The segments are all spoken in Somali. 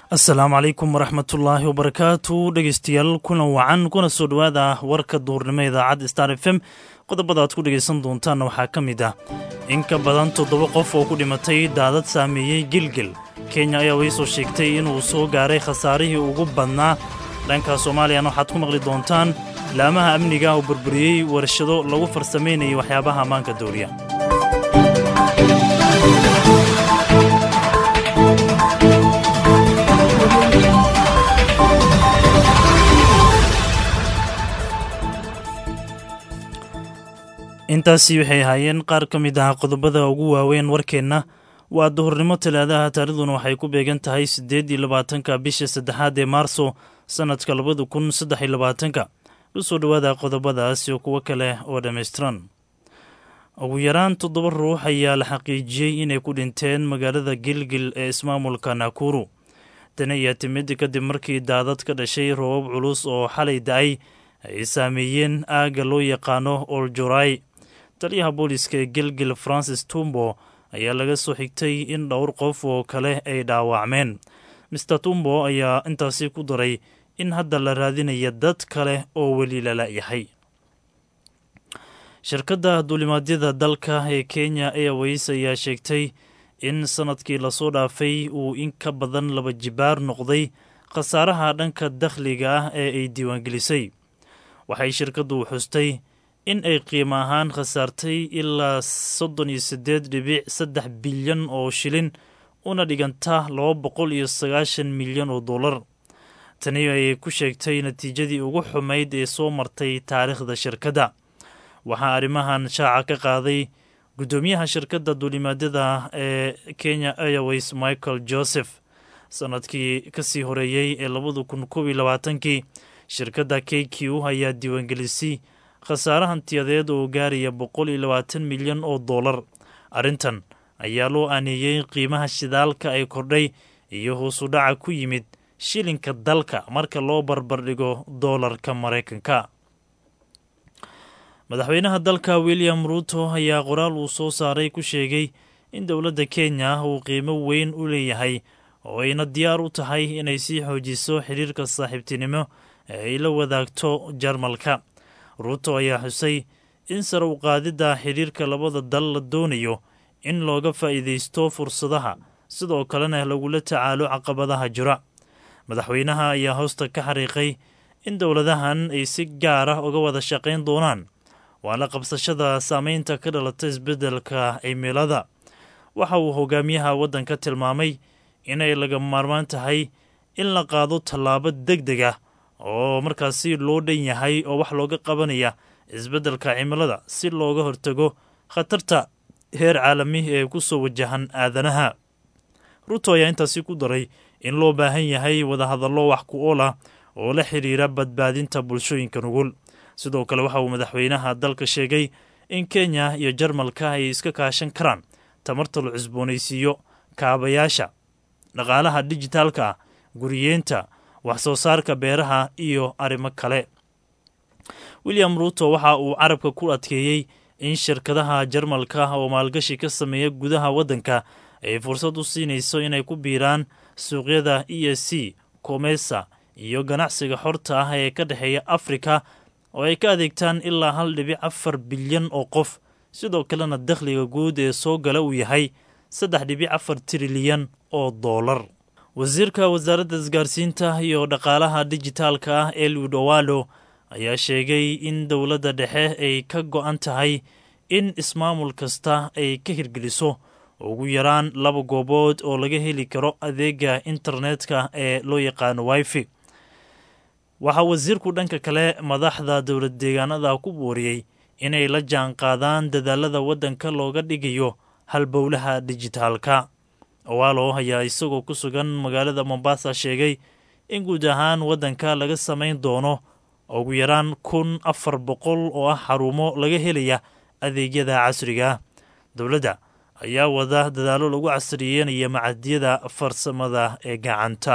asalaamu calaykum waraxmatullaahi wabarakaatu dhegeystayaal kuna wacan kuna soo dhowaada warka duurnimo idaacadda star f m qodobada aad ku dhegaysan doontaanna waxaa ka mid ah in ka badan toddoba qof oo ku dhimatay daadad saameeyey gilgil kenya ayaa way soo sheegtay inuu soo gaaray khasaarihii ugu badnaa dhanka soomaaliyana waxaad ku maqli doontaan laamaha amniga oo burburiyey warshado lagu farsamaynayay waxyaabaha ammaanka dooriya intaasi waxay ahaayeen qaar ka mid ah qodobada ugu waaweyn warkeenna waa duhurnimo talaadaha taarikhduna waxay ku beegan tahay siddeed iyo labaatanka bisha saddexaad ee maarso sannadka labada kun saddex iyo labaatanka u soo dhowaada qodobadaas iyo kuwo kale oo dhammaystiran ugu yaraan toddoba ruux ayaa la xaqiijiyey inay ku dhinteen magaalada gilgil ee ismaamulka nakuru tani ayaa timid kadib markii daadad ka dhashay roobab culus oo xalay da-ay ay saameeyeen aagga loo yaqaano oljorai taliyaha booliska ee gilgil francis tumbo ayaa laga soo xigtay in dhowr qof oo kale ay dhaawacmeen mister tumbo ayaa intaasi ku daray in hadda la raadinaya dad kale oo weli lala yahay shirkadda duulimaadyada dalka ee kenya airways ayaa sheegtay in sannadkii lasoo dhaafay uu in ka badan laba jibaar noqday khasaaraha dhanka dakhliga ah ee ay diiwaangelisay waxay shirkaddu xustay in ay qiimo ahaan khasaartay ilaa soddon iyo siddeed dhibic saddex bilyan oo shilin una dhiganta laba boqol iyo sagaashan milyan oo dollar tani ayay ku sheegtay natiijadii ugu xumayd ee soo martay taariikhda shirkadda waxaa arrimahan shaaca ka qaaday guddoomiyaha shirkadda duulimaadyada ee kenya airways michael joseph sannadkii kasii horeeyey ee labada kun koob iyo labaatankii shirkadda k q ayaa diiwaangelisay khasaare hantiyadeed oo gaaraya boqol iyo labaatan milyan oo dollar arrintan ayaa loo aaneeyey qiimaha shidaalka ay kordhay iyo hoosu dhaca ku yimid shilinka dalka marka loo barbardhigo doolarka maraykanka madaxweynaha dalka william ruuto ayaa qoraal uu soo saaray ku sheegay in dowladda kenya uu qiimo weyn u leeyahay oo ayna diyaar u tahay inay sii xoojiso xiriirka saaxiibtinimo ee ay la wadaagto jarmalka ruuto ayaa xusay in sare u qaadidda xidhiirka labada dal la doonayo in looga faa'iidaysto fursadaha sidoo kalena lagula tacaalo caqabadaha jira madaxweynaha ayaa hoosta ka xariiqay in dowladahan ay si gaar ah uga wada shaqayn doonaan waana qabsashada saameynta ka dhalata isbeddelka cimilada waxa uu hogaamiyaha waddanka tilmaamay inay laga maarmaan tahay in la qaado tallaabo deg deg ah oo markaasi loo dhan yahay oo wax looga qabanaya isbeddelka cimilada si looga hortago khatarta heer caalami ee ku soo wajahan aadanaha ruto ayaa intaasi ku daray in loo baahan yahay wadahadallo wax ku ool ah oo la xidhiira badbaadinta bulshooyinka nugul sidoo kale waxa uu madaxweynaha dalka sheegay in kenya iyo jarmalka ay iska kaashan karaan tamarta la cusboonaysiiyo kaabayaasha dhaqaalaha dijitaalka ah guriyeenta wax soo saarka beeraha iyo arrimo kale william ruuto waxa uu carabka ku adkeeyey in shirkadaha jarmalka oo maalgashi ka sameeya gudaha waddanka ay fursad u siinayso inay ku biiraan suuqyada e s c komesa iyo ganacsiga xorta ah ee ka dhexeeya afrika oo ay ka adeegtaan ilaa hal dhibic afar bilyan oo qof sidoo kalena dakhliga guud ee soo gala uu yahay saddex dhibic afar trilyan oo doolar wasiirka wasaaradda isgaarsiinta iyo dhaqaalaha dijitaalka ah eliud owalo ayaa sheegay in dowladda dhexe ay ka go-an tahay in ismaamul kasta ay ka hirgeliso ugu yaraan laba goobood oo laga heli karo adeega internetka ee loo yaqaano wifi waxaa wasiirku dhanka kale madaxda dowlad deegaanada ku booriyey inay la jaan qaadaan dadaalada waddanka looga dhigayo halbowlaha dijitaalka owalo ayaa isagoo ku sugan magaalada mombasa sheegay in guud ahaan waddanka laga samayn doono ugu yaraan kun afar boqol oo ah xarumo laga helaya adeegyada casriga dowladda ayaa wada dadaallo lagu casriyeynaya macadyada farsamada ee gacanta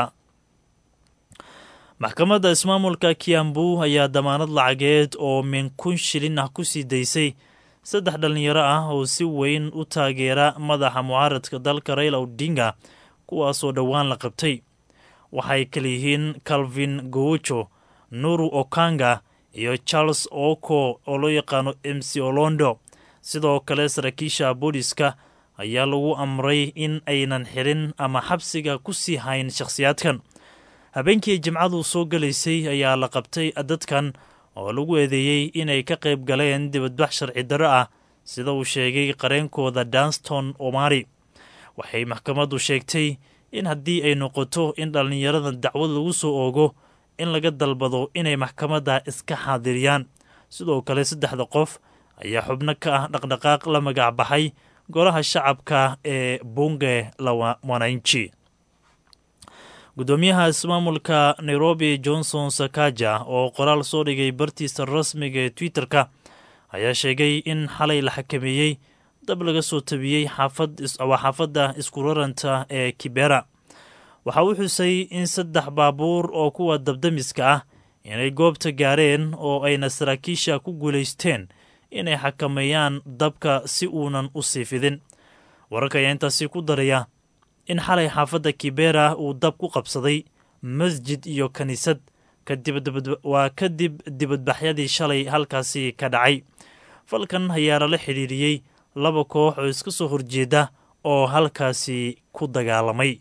maxkamadda ismaamulka kiambu ayaa damaanad lacageed oo min kun shilin ah ku sii daysay saddex dhallinyaro ah oo si weyn u taageera madaxa mucaaradka dalka raila odinga kuwaasoo dhowaan la qabtay waxay kala yihiin calvin goucho nuru okanga iyo charles oko oo loo yaqaano m c olondo sidoo kale saraakiisha booliska ayaa lagu amray in aynan xirin ama xabsiga ku sii hayn shakhsiyaadkan habeenkii jimcadu soo gelaysay ayaa la qabtay dadkan oo lagu eedeeyey inay ka qayb galeen dibadbax sharci darro ah sida uu sheegay qareenkooda danston omari waxay maxkamaddu sheegtay in haddii ay noqoto in dhallinyarada dacwad lagu soo oogo in laga dalbado inay maxkamadda iska xaadiriyaan sidoo kale saddexda qof ayaa xubno ka ah dhaqdhaqaaq la magac baxay golaha shacabka ee bunge la wananchi guddoomiyaha ismaamulka nairobi johnson sakaja oo qoraal soo dhigay bartiisa rasmiga ee twitter-ka ayaa sheegay in xalay la xakameeyey dab laga soo tabiyey waa xaafadda iskuraranta ee kibera waxa uu xusay in saddex baabuur oo kuwa dabdamiska ah inay goobta gaareen oo ayna saraakiisha ku guulaysteen inay xakameeyaan dabka si uunan u sii fidin wararka ayaa intaasi ku daraya in xalay xaafadda kibera uu dab ku qabsaday masjid iyo kiniisad waa kadib dibadbaxyadii shalay halkaasi ka dhacay falkan ayaa lala xidhiiriyey laba koox oo iska soo horjeeda oo halkaasi ku dagaalamay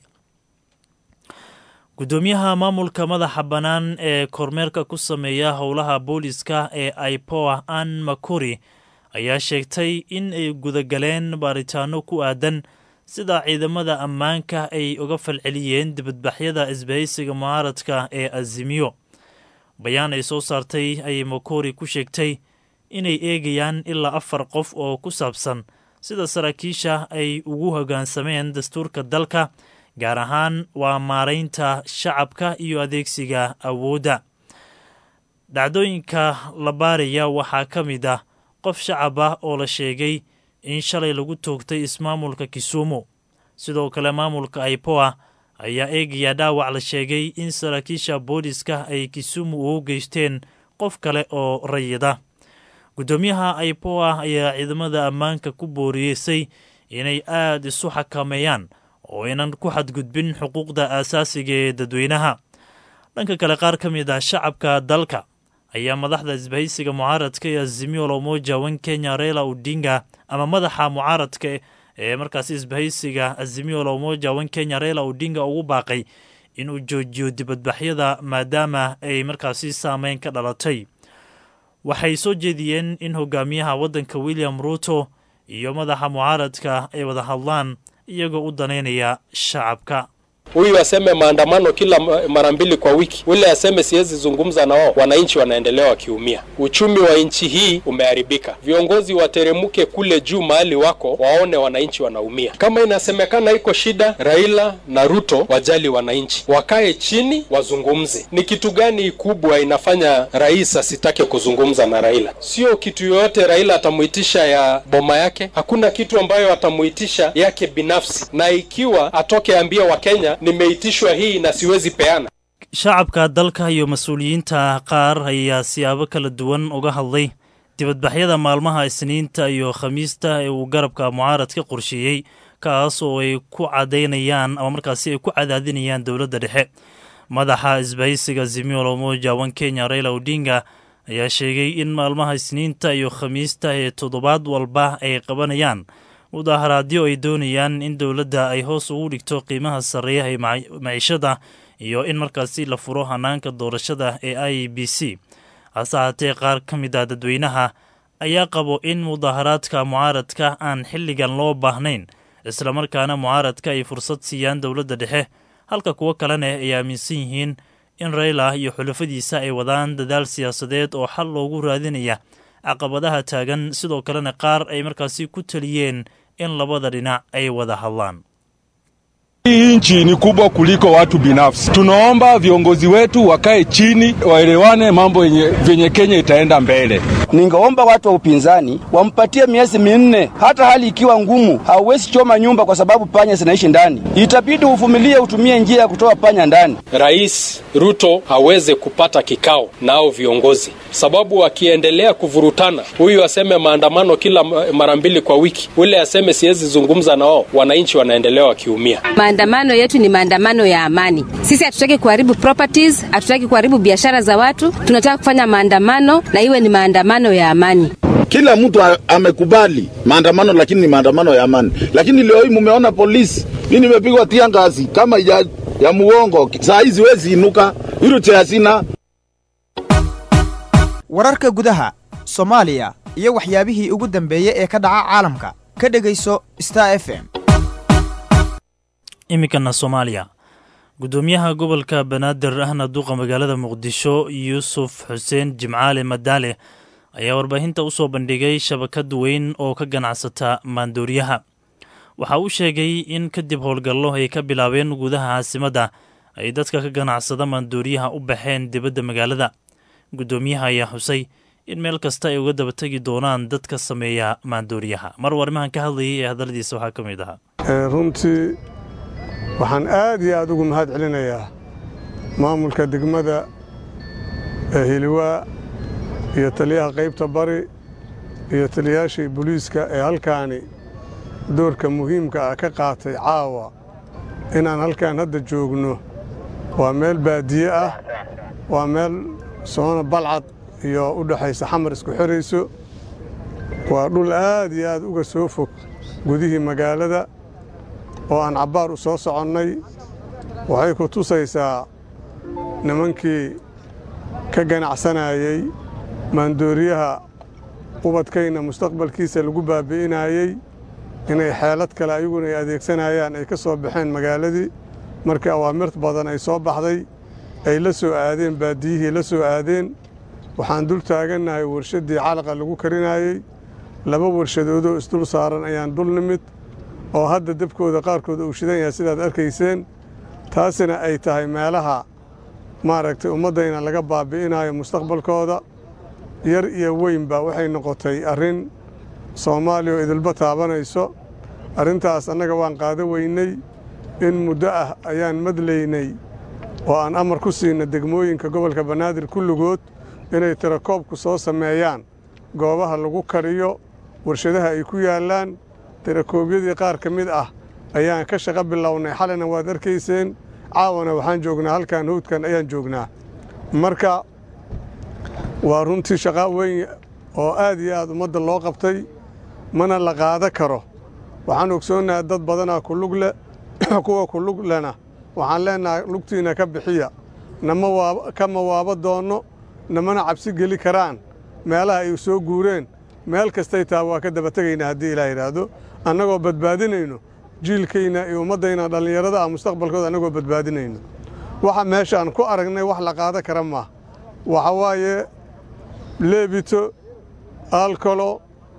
guddoomiyaha maamulka madaxa bannaan ee kormeerka ku sameeya howlaha booliska ee aipoa an makuri ayaa sheegtay in ay gudagaleen baaritaano ku aadan sida ciidamada ammaanka ay uga falceliyeen dibadbaxyada isbahaysiga mucaaradka ee azimiyo bayaan ay soo saartay ayay makori ku sheegtay inay eegayaan ilaa afar qof oo ku saabsan sida saraakiisha ay ugu hoggaansameen dastuurka dalka gaar ahaan waa maaraynta shacabka iyo adeegsiga awoodda dhacdooyinka la baaraya waxaa ka mid ah qof shacab ah oo la sheegay in shalay lagu toogtay ismaamulka kisumu sidoo kale maamulka aipoa ayaa eegaya dhaawac la sheegay in saraakiisha booliska ay kisumu ugu geysteen qof kale oo rayida guddoomiyaha aipoa ayaa ciidamada ammaanka ku booriyeysay inay aada isu xakameeyaan oo aynan ku xadgudbin xuquuqda aasaasiga ee dadweynaha dhanka kale qaar ka mid ah shacabka dalka ayaa madaxda isbahaysiga mucaaradka ee azimio lomoja wan kenya reila odinga ama madaxa mucaaradka ee markaasi isbahaysiga azimio lomoja wan kenya reila odinga ugu baaqay inuu joojiyo dibadbaxyada maadaama ay markaasi saameyn ka dhalatay waxay soo jeediyeen in hogaamiyaha waddanka william ruuto iyo madaxa mucaaradka ay wada hadlaan iyagoo u danaynaya shacabka huyu aseme maandamano kila mara mbili kwa wiki, ule aseme siwezi zungumza na wao, wananchi wanaendelea wakiumia. Uchumi wa nchi hii umeharibika. Viongozi wateremuke kule juu mahali wako, waone wananchi wanaumia. Kama inasemekana iko shida, Raila na Ruto wajali wananchi, wakae chini wazungumze. Ni kitu gani kubwa inafanya rais asitake kuzungumza na Raila? Sio kitu yoyote Raila atamuitisha ya boma yake, hakuna kitu ambayo atamuitisha yake binafsi, na ikiwa atoke ambia Wakenya nimeitishwa hii na siwezi peana. shacabka dalka iyo mas-uuliyiinta qaar ayaa siyaabo kala duwan uga hadlay dibadbaxyada maalmaha isniinta iyo khamiista ee uu garabka mucaaradka qorsheeyey kaas oo ay ku cadaynayaan ama markaasi ay ku cadaadinayaan dowladda dhexe madaxa isbahaysiga zimio lomoja wan kenya raila odinga ayaa sheegay in maalmaha isniinta iyo khamiista ee toddobaad walba ay qabanayaan mudaharaadyo ay doonayaan in dowladda ay hoos ugu dhigto qiimaha sarreeya ee maciishada iyo in markaasi la furo hanaanka doorashada ee i b c hase haatee qaar ka mid a dadweynaha ayaa qabo in mudaharaadka mucaaradka aan xilligan loo baahnayn islamarkaana mucaaradka ay fursad siiyaan dowladda dhexe halka kuwo kalena ay aaminsan yihiin in rayla iyo xulafadiisa ay wadaan dadaal siyaasadeed oo xal loogu raadinaya caqabadaha taagan sidoo kalena qaar ay markaasi ku taliyeen in labada dhinac ay wada hadlaan Hii nchi ni kubwa kuliko watu binafsi. Tunaomba viongozi wetu wakae chini, waelewane mambo yenye vyenye Kenya itaenda mbele. Ningeomba watu wa upinzani wampatie miezi minne, hata hali ikiwa ngumu. Hauwezi choma nyumba kwa sababu panya zinaishi ndani, itabidi uvumilie, utumie njia ya kutoa panya ndani. Rais Ruto haweze kupata kikao nao viongozi, sababu akiendelea kuvurutana, huyu aseme maandamano kila mara mbili kwa wiki, ule aseme siwezi zungumza na wao, wananchi wanaendelea wakiumia. maandamano yetu ni maandamano ya amani. Sisi hatutaki kuharibu properties, hatutaki kuharibu biashara za watu. Tunataka kufanya maandamano na iwe ni maandamano ya amani. Kila mtu amekubali maandamano, lakini ni maandamano ya amani. Lakini leo hii mumeona polisi, mimi nimepigwa tia ngazi kama ya, ya muongo. Saa hizi wezi inuka irute hasina. wararka gudaha soomaaliya iyo waxyaabihii ugu dambeeyey ee ka dhaca caalamka ka dhegayso star f m iminkana soomaaliya guddoomiyaha gobolka banaadir ahna duqa magaalada muqdisho yuusuf xuseen jimcaale madaale ayaa warbaahinta u soo bandhigay shabakad weyn oo ka ganacsata maandooriyaha waxa uu sheegay in kadib howlgallo ay ka bilaabeen gudaha caasimadda ay dadka ka ganacsada maandooriyaha u baxeen dibadda magaalada guddoomiyaha ayaa xusay in meel kasta ay uga daba tegi doonaan dadka sameeya maandooriyaha mar warmahan ka hadlayay ee hadalladiisa waxaa ka mid ahaa runtii waxaan aad iyo aad ugu mahad celinayaa maamulka degmada hiliwaa iyo taliyaha qaybta bari iyo taliyayaashii booliiska ee halkaani doorka muhiimka ah ka qaatay caawa inaan halkaan hadda joogno waa meel baadiye ah waa meel soona balcad iyo u dhexaysa xamar isku xirayso waa dhul aad iyo aad uga soo fog gudihii magaalada oo aan cabbaar u soo soconnay waxay ku tusaysaa nimankii ka ganacsanayey maandooriyaha ubadkayna mustaqbalkiisa lagu baabi'inayey inay xeelad kale ayaguna ay adeegsanayaan ay ka soo baxeen magaaladii markii awaamirta badan ay soo baxday ay la soo aadeen baadiyihii la soo aadeen waxaan dul taagannahay warshaddii calaqa lagu karinayey laba warshadoodoo isdul saaran ayaan dul nimid oo hadda debkooda qaarkood uu shidan yahay sidaad arkayseen taasina ay tahay meelaha maaragtay ummaddayna laga baabi'inayo mustaqbalkooda yar iyo weynba waxay noqotay arrin soomaaliya oo idilba taabanayso arrintaas annaga waan qaado weynay in muddo ah ayaan madlaynay oo aan amar ku siinna degmooyinka gobolka banaadir kulligood inay tirakoobku soo sameeyaan goobaha lagu kariyo warshadaha ay ku yaallaan tirakoobyadii qaar ka mid ah ayaan ka shaqo bilownay xalina waad arkayseen caawana waxaan joognaa halkan howdkan ayaan joognaa marka waa runtii shaqaa weyn oo aad iyo aad ummadda loo qabtay mana la qaada karo waxaan ogsoonnahay dad badanaa ku lug leh kuwa ku lug lena waxaan leennahay lugtiinna ka bixiya nama kama waaba doonno namana cabsi geli karaan meelaha ay soo guureen meel kastay taha waa ka daba tegaynaa haddii ilaa yidhaahdo annagoo badbaadinayno jiilkayna iyo ummaddayna dhallinyarada ah mustaqbalkooda annagoo badbaadinayno waxa meeshaan ku aragnay wax la qaada kara maaha waxa waaye leebito alkolo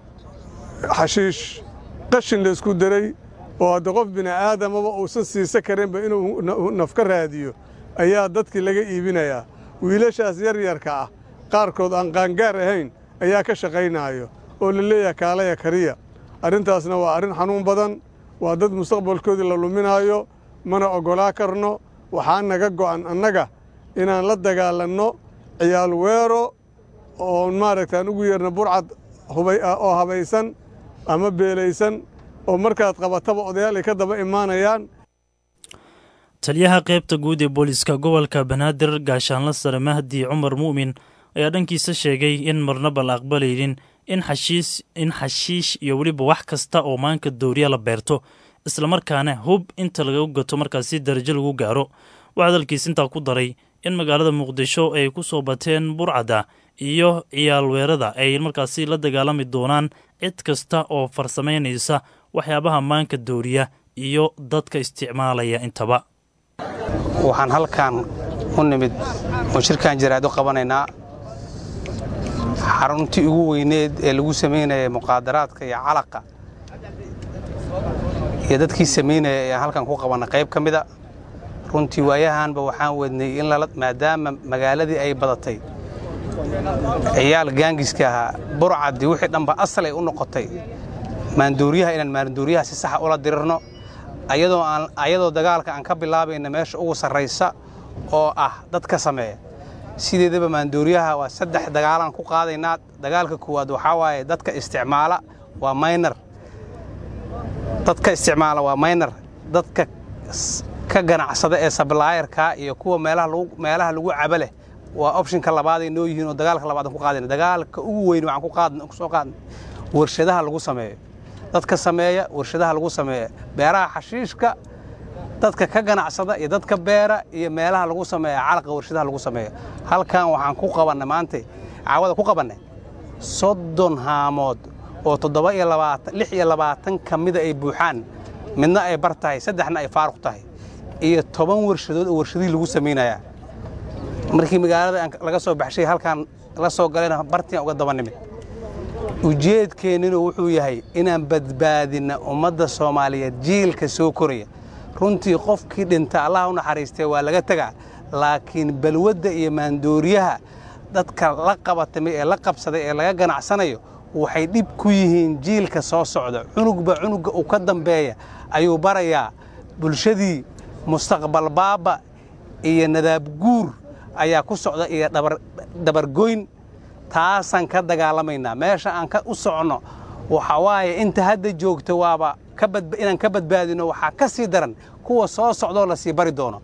xashiish qashin laysku daray oo hadda qof bini'aadamaba uusan siisa karinba inuu naf ka raadiyo ayaa dadkii laga iibinayaa wiilashaas yaryarka ah qaarkood aan qaangaar ahayn ayaa ka shaqaynaayo oo la leeyahay kaalaya kariya arrintaasna waa arrin xanuun badan waa dad mustaqbalkoodii la luminaayo mana oggolaa karno waxaa naga go'an annaga inaan la dagaalanno ciyaal weero oo maaragtaan ugu yeerna burcad oo habaysan ama beelaysan oo markaad qabataba odayaal ay ka daba imaanayaan taliyaha qaybta guud ee booliiska gobolka banaadir gaashaanla sare mahdi cumar mu'min ayaa dhankiisa sheegay in marnaba la aqbalaynin in xashiis in xashiish iyo weliba wax kasta oo maanka dooriya la beerto islamarkaana hub inta laga gato markaasi darajo lagu gaaro waxaa hadalkiis intaa ku daray in magaalada muqdisho ay ku soo bateen burcadda iyo ciyaal weerada ay markaasi la dagaalami doonaan cid kasta oo farsamaynaysa waxyaabaha maanka dooriya iyo dadka isticmaalaya intaba waxaan halkan u nimid oo shirkan jaraad u qabanaynaa xaruntii ugu weyneed ee lagu samaynaya muqaadaraadka iyo calaqa iyo dadkii samaynaya ayaan halkan ku qabanna qayb ka mida runtii waayahanba waxaan wadnay in maadaama magaaladii ay badatay ciyaal gaangiska ahaa burcaddii wixii dhanba asal ay u noqotay maandooriyaha inaan maandooriyaha si saxa ula dirirno ayadoo dagaalka aan ka bilaabayna meesha ugu sarraysa oo ah dad ka sameeya sideedaba maandooriyaha waa saddex dagaalaan ku qaadaynaa dagaalka koowaad waxaa waaye dadka isticmaala waa maynar dadka isticmaala waa maynar dadka ka ganacsada ee sablaayarka iyo kuwa meelaha lagu caba leh waa optionka labaaday noo yihiin oo dagaalka labaad aan ku qaadayna dagaalka ugu weyn waxaan ku qaadna ku soo qaadna warshadaha lagu sameeyo dadka sameeya warshadaha lagu sameeya beeraha xashiishka dadka ka ganacsada iyo dadka beera iyo meelaha lagu sameeya calaqa warshadaha lagu sameeyo halkan waxaan ku qabannay maanta caawada ku qabannay soddon haamood oo toddoba iyo labaatan lix iyo labaatan ka mida ay buuxaan midna ay bar tahay saddexna ay faaruq tahay iyo toban warshadood oo warshadihii lagu samaynayaa markii magaalada laga soo baxshay halkaan la soo galayna bartian uga daba nimid ujeedkeenninu wuxuu yahay inaan badbaadinna ummadda soomaaliyeed jiilka soo koraya runtii qofkii dhinta allah u naxariistee waa laga tegaa laakiin balwadda iyo maandooriyaha dadka la qabatamay ee la qabsaday ee laga ganacsanayo waxay dhib ku yihiin jiilka soo socda cunugba cunugga uu ka dambeeya ayuu barayaa bulshadii mustaqbal baaba iyo nadaab guur ayaa ku socda iyo dabargoyn taasaan ka dagaalamaynaa meesha aan u soconno waxa waaye inta hadda joogto waaba inaan ka badbaadino waxaa ka sii daran kuwa soo socdoo la sii bari doono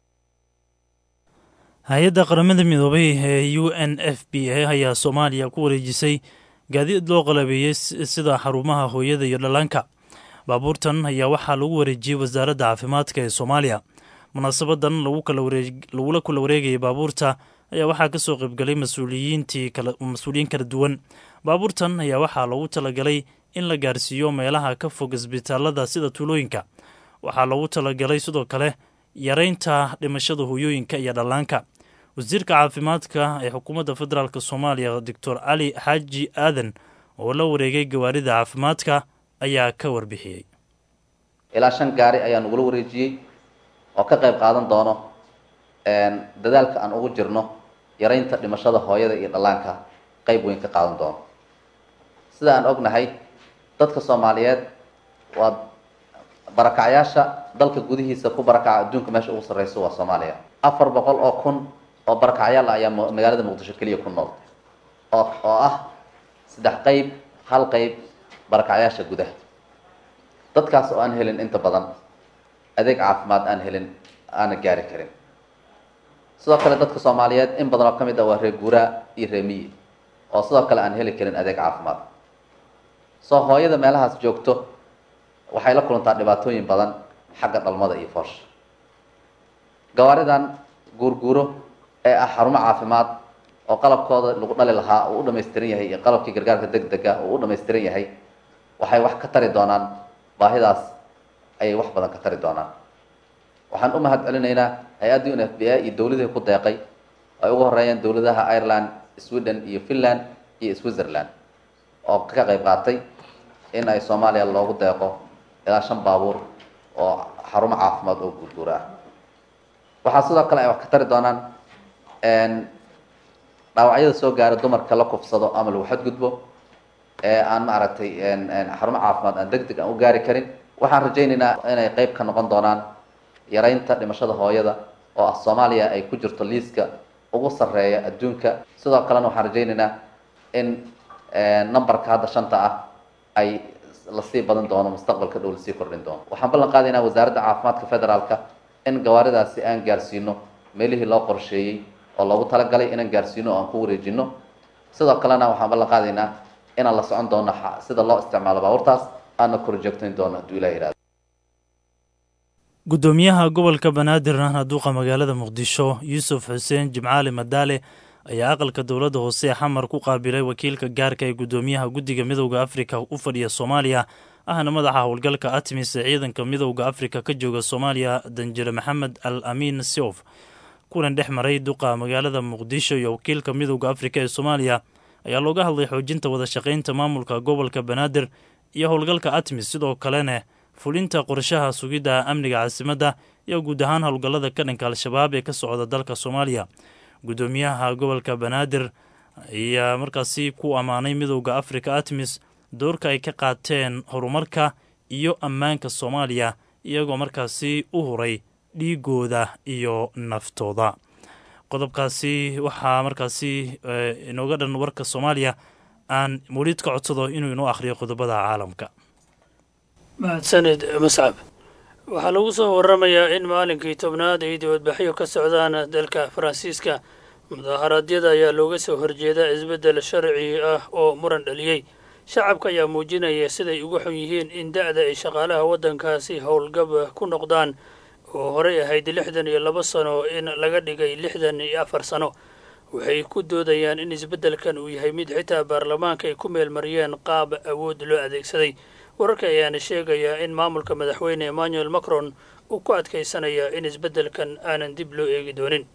hay-adda qaramada midoobay ee u n f b a ayaa soomaaliya ku wareejisay gaadiid loo qalabeeyey sida xarumaha hooyada iyo dhallaanka baabuurtan ayaa waxaa lagu wareejiyey wasaaradda caafimaadka ee soomaaliya munaasabadan lagula kula wareegayay baabuurta ayaa waxaa ka soo qaybgalay mas-uuliyiintii mas-uuliyiin kala duwan baabuurtan ayaa waxaa loogu talagalay in la gaarsiiyo meelaha ka fog isbitaalada sida tuulooyinka waxaa loogu talagalay sidoo kale yareynta dhimashada hooyooyinka iyo dhallaanka wasiirka caafimaadka ee xukuumadda federaalk soomaaliya doctor cali xaaji aadan oo la wareegay gawaarida caafimaadka ayaa ka warbixiyey ilaa shan gaari ayaa nagula wareejiyey oo ka qayb qaadan doono dadaalka aan ugu jirno yaraynta dhimashada hooyada iyo dhallaanka qayb weyn ka qaadan doono sida aan ognahay dadka soomaaliyeed waa barakacyaasha dalka gudihiisa ku barakaca adduunka meesha ugu sarreyso waa soomaaliya afar boqol oo kun oo barakacyaal ah ayaa magaalada muqdisho keliya ku nool oo oo ah saddex qayb hal qayb barakacyaasha gudaha dadkaas oo aan helin inta badan adeeg caafimaad aan helin aana gaari karin sidoo kale dadka soomaaliyeed in badan oo ka mid ah waa reer guuraa iyo reemiyi oo sidoo kale aan heli karin adeeg caafimaad soo hooyada meelahaas joogto waxay la kulantaa dhibaatooyin badan xagga dhalmada iyo foosha gawaaridan guurguuro ee ah xarumo caafimaad oo qalabkooda lagu dhali lahaa uu u dhamaystiran yahay iyo qalabkii gargaarka deg dega uu u dhamaystiran yahay waxay wax ka tari doonaan baahidaas ayay wax badan ka tari doonaan waxaan u mahad celinaynaa hay-adda un f b a iyo dowladihii ku deeqay ay ugu horeeyeen dowladaha ireland sweden iyo finland iyo switzerland oo ka qayb qaatay in ay soomaaliya loogu deeqo ilaa shan baabuur oo xarumo caafimaad oo guurguura ah waxaa sidoo kale ay wax ka tari doonaan dhaawacyada soo gaara dumarka la kufsado ama lagu xadgudbo ee aan maaragtay xarumo caafimaad aan deg deg aan u gaari karin waxaan rajaynaynaa inay qeyb ka noqon doonaan yaraynta dhimashada hooyada oo ah soomaaliya ay ku jirto liiska ugu sarreeya adduunka sidoo kalena waxaan rajaynaynaa in numberka hadda shanta ah ay lasii badan doono mustaqbalka dhow lasii kordhin doono waxaan ballan qaadaynaa wasaaradda caafimaadka federaalka in gawaaridaasi aan gaarsiino meelihii loo qorsheeyey oo loogu talagalay inaan gaarsiino oo aan ku wareejino sidoo kalena waxaan ballan qaadaynaa inaan la socon doono sida loo isticmaalo baabuurtaas aana korjoogtayn doono hadduu ilah yihahdo guddoomiyaha gobolka banaadir ahna duuqa magaalada muqdisho yuusuf xuseen jimcaali madaale ayaa aqalka dowladda hoose ee xamar ku qaabilay wakiilka gaarka ee guddoomiyaha guddiga midowda afrika u fadhiya soomaaliya ahna madaxa howlgalka atmis ee ciidanka midowda afrika ka jooga soomaaliya danjire maxamed al amiin siof kulan dhex maray duqa magaalada muqdisho iyo wakiilka midowda afrika ee soomaaliya ayaa looga hadlay xoojinta wada shaqaynta maamulka gobolka banaadir iyo howlgalka atmis sidoo kalena fulinta qorshaha sugidda amniga caasimadda iyo guud ahaan howlgallada ka dhanka al-shabaab ee ka socda dalka soomaaliya guddoomiyaha gobolka banaadir ayaa markaasi ku ammaanay midowda afrika atmis doorka ay ka qaateen horumarka iyo ammaanka soomaaliya iyagoo markaasi u huray dhiigooda iyo naftooda qodobkaasi waxaa markaasi inooga dhan warka soomaaliya aan mawliid ka codsado inuu inoo akhriyo qodobada caalamka mahadsaned mascab waxaa lagu soo waramayaa in maalinkii tobnaad ay dibadbaxyo ka socdaan dalka faransiiska mudaharaadyada ayaa looga soo horjeeda isbeddel sharci ah oo muran dhaliyey shacabka ayaa muujinaya siday ugu xun yihiin in da-da ay shaqaalaha waddankaasi howlgab ku noqdaan oo horey ahayd lixdan iyo laba sano in laga dhigay lixdan iyo afar sano waxay ku doodayaan in isbeddelkan uu yahay mid xitaa baarlamaanka ay ku meelmariyeen qaab awood loo adeegsaday wararka ayaana sheegayaa in maamulka madaxweyne emmanuel macron uu ku adkaysanaya in isbeddelkan aanan dib loo eegi doonin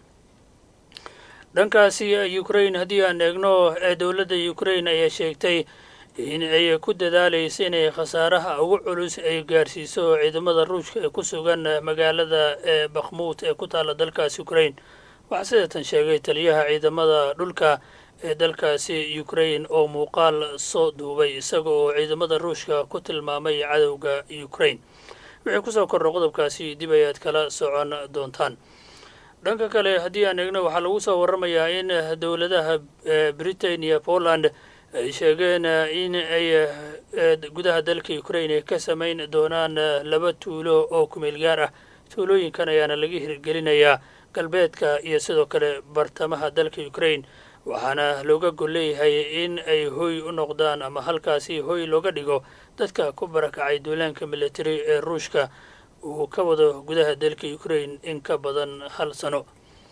dhankaasi ukrain haddii aan eegno ee dowladda ukrain ayaa sheegtay in ay ku dadaalaysa inay khasaaraha ugu culus ay gaarsiiso ciidamada ruushka ee ku sugan magaalada ee bakhmuut ee ku taalla dalkaasi ukrain waxaa sidatan sheegay taliyaha ciidamada dhulka ee dalkaasi ukrain oo muuqaal soo duubay isaga oo ciidamada ruushka ku tilmaamay cadowga ukrain wixii kusoo kordha qodobkaasi dib ayaad kala socon doontaan dhanka kale haddii aan eegno waxaa lagu soo waramayaa in dowladaha britain iyo poland ay sheegeen in ay gudaha dalka ukrain ay ka samayn doonaan laba tuulo oo kumeel gaar ah tuulooyinkan ayaana laga hirgelinayaa galbeedka iyo sidoo kale bartamaha dalka ukrain waxaana looga gol leeyahay in ay hoy u noqdaan ama halkaasi hoy looga dhigo dadka ku barakacay duulaanka military ee ruushka uu ka wado gudaha dalka ukrain in ka badan hal sano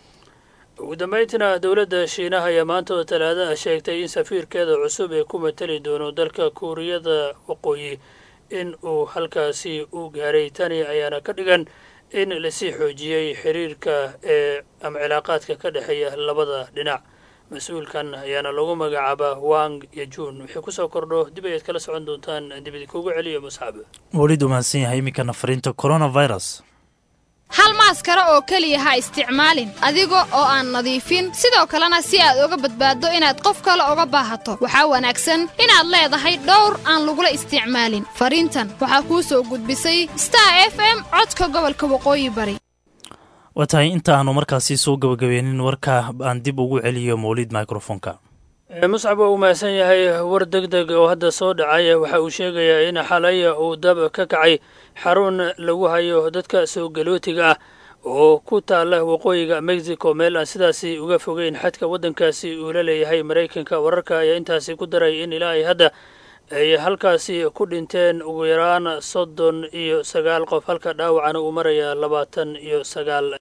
ugu dambeyntiina dowladda shiinaha ayaa maanta oo talaadaha sheegtay in safiirkeeda cusub ee ku matali doono dalka kuuriyada waqooyi in uu halkaasi u gaaray tani ayaana ka dhigan in lasii xoojiyey xiriirka ee ama cilaaqaadka ka dhexeeya labada dhinac mas-uulkan ayaana lagu magacaabaa wang iyo juun wixii kusoo kordho dib ayaad kala socon doontaan dibidi kugu celiyo musxab welid umahadsan yahay iminkana fariinta coronavirus hal maaskaro oo keliya ha isticmaalin adiga oo aan nadiifin sidoo kalena si aad uga badbaaddo inaad qof kale uga baahato waxaa wanaagsan inaad leedahay dhowr aan lagula isticmaalin fariintan waxaa kuu soo gudbisay star f m codka gobolka waqooyi bari waa tahay inta aanu markaasi soo gabagabeenin warka aan dib ugu celiyo mawlid microfonka muscab waa uu mahadsan yahay war deg deg oo hadda soo dhacay waxa uu sheegayaa in xalaya uu dab ka kacay xarun lagu hayo dadka soo galootiga ah oo ku taala waqooyiga mexico meel aan sidaasi uga fogeyn xadka waddankaasi uu la leeyahay maraykanka wararka ayaa intaasi ku daray in ilaa ay hadda ay halkaasi ku dhinteen ugu yaraan soddon iyo sagaal qof halka dhaawacana uu maraya labaatan iyo sagaal